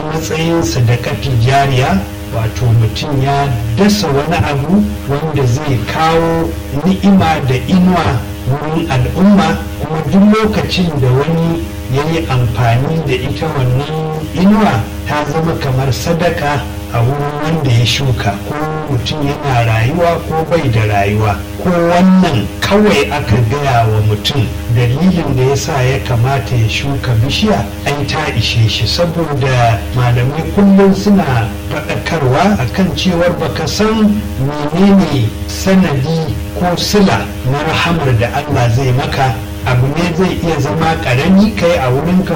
matsayin sadakati jariya wato mutum ya dasa wani abu wanda zai kawo ni'ima da inuwa wurin al'umma kuma duk lokacin da wani ya yi amfani da ita wannan inuwa ta zama kamar sadaka a wurin wanda ya shuka ko mutum yana rayuwa ko bai da rayuwa ko wannan kawai aka gaya wa mutum dalilin da ya sa ya kamata ya shuka bishiya ai ta ishe shi saboda malamai kullum suna faɗakarwa akan cewar baka san menene sanadi ko sila na rahamar da Allah zai maka abu ne zai iya zama ƙarami kai a wurinka